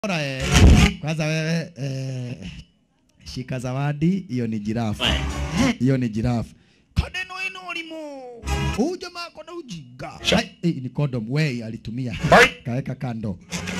Bora, eh. Kwanza wewe eh, shika zawadi, hiyo ni jirafu. Hiyo ni jirafu. Kadeno ino limo. Huyu jamaa kona ujinga. Ai, eh, ni condom wewe alitumia. Kaweka kando.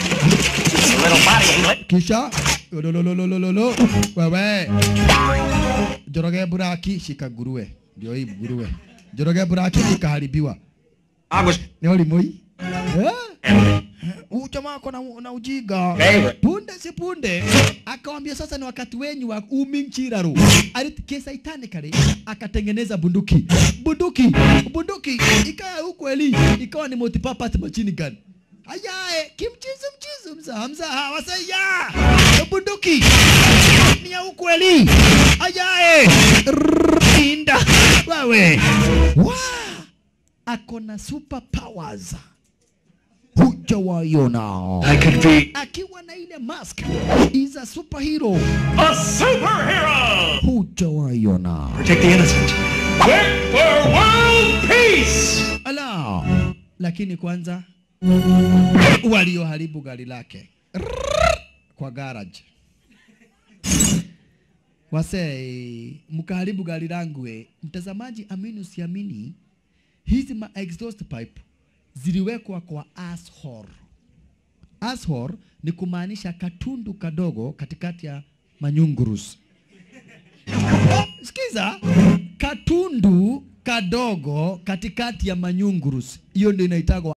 Kisha lolololololo wewe. Joroge buraki shika nguruwe. Ndio hii nguruwe. Joroge buraki ikaharibiwa. Ni ulimoi? Eh? Huyu jamaa ako na, na ujinga. Punde si punde akawambia sasa ni wakati wenyu wa uminchiraru. Kisaitanekali akatengeneza bunduki. Bunduki, bunduki ikawa ukweli, ikawa ni multipurpose machine gun. Ayae, kimchizu mchizu mzaha mzaha wasaya. Bunduki ni ya ukweli. Ayae. Rrrr, Inda. Wewe. Wa. Ako na super powers hujawaiona I could be akiwa na ile mask is a superhero a superhero. hujawaiona Protect the innocent. Quick for world peace. ala lakini kwanza walioharibu gari lake Rrrr, kwa garage wase mkaharibu gari langu eh. mtazamaji amini usiamini hizi ma exhaust pipe ziliwekwa kwa asshole asshole ni kumaanisha katundu kadogo katikati ya manyungurus sikiza katundu kadogo katikati ya manyungurus hiyo ndio inaitagwa